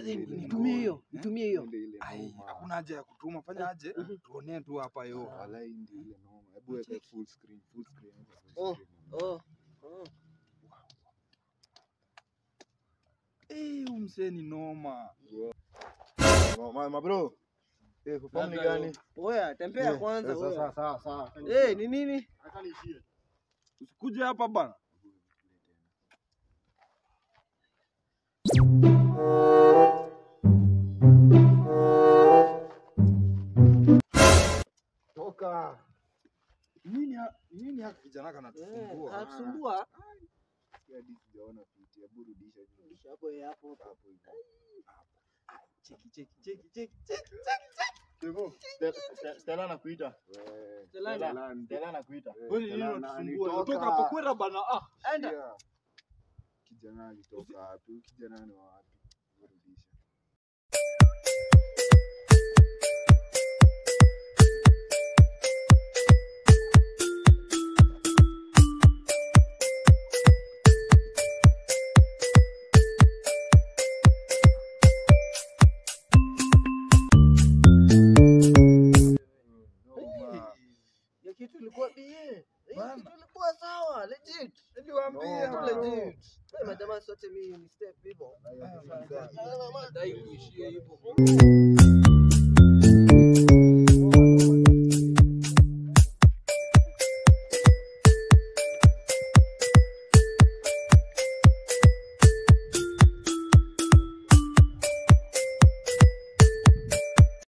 Nitumie hiyo, nitumie hiyo. Ile ile Ai, noma. hakuna haja ya kutuma, fanya aje? Tuonee tu hapa yo. Walai ndio ile noma. Hebu weka full screen, full screen. weka full Oh. screen. Oh, oh. Eh, huyu msee ni noma. Ma- ma- ma bro. Eh, kufahamu ni gani? Oya, tembea Eh, kwanza. eh, sawa, oya. sawa, sawa. Eh, ni nini? Usikuje hapa bana. Toka. Nini ha- nini haka kijana Eh, kanatusumbua? Anatusumbua. Sikia hadi sijaona fiti. Hebu rudisha juu. Hapo eh, hapo. Hapo hivyo. Cheki, cheki, cheki, cheki, cheki. Stella anakuita. Wewe. Stella, Stella, Stella anakuita. wewe, Kwani nini Stella, unatusumbua? alitoka. Toka hapo kwenda bana. Ah, Enda. Sikia. Kijana alitoka wapi? Huyu Kijana ni wa wapi? Hebu rudisha. noma. Ya kitu ilikuwa bie. Ya Bana. kitu ilikuwa sawa, legit. Niliwaambia Noma. Kitu bro. legit. Eh, majamaa sote mimi ni step hivyo. Ah, Nadai kuishia hivyo.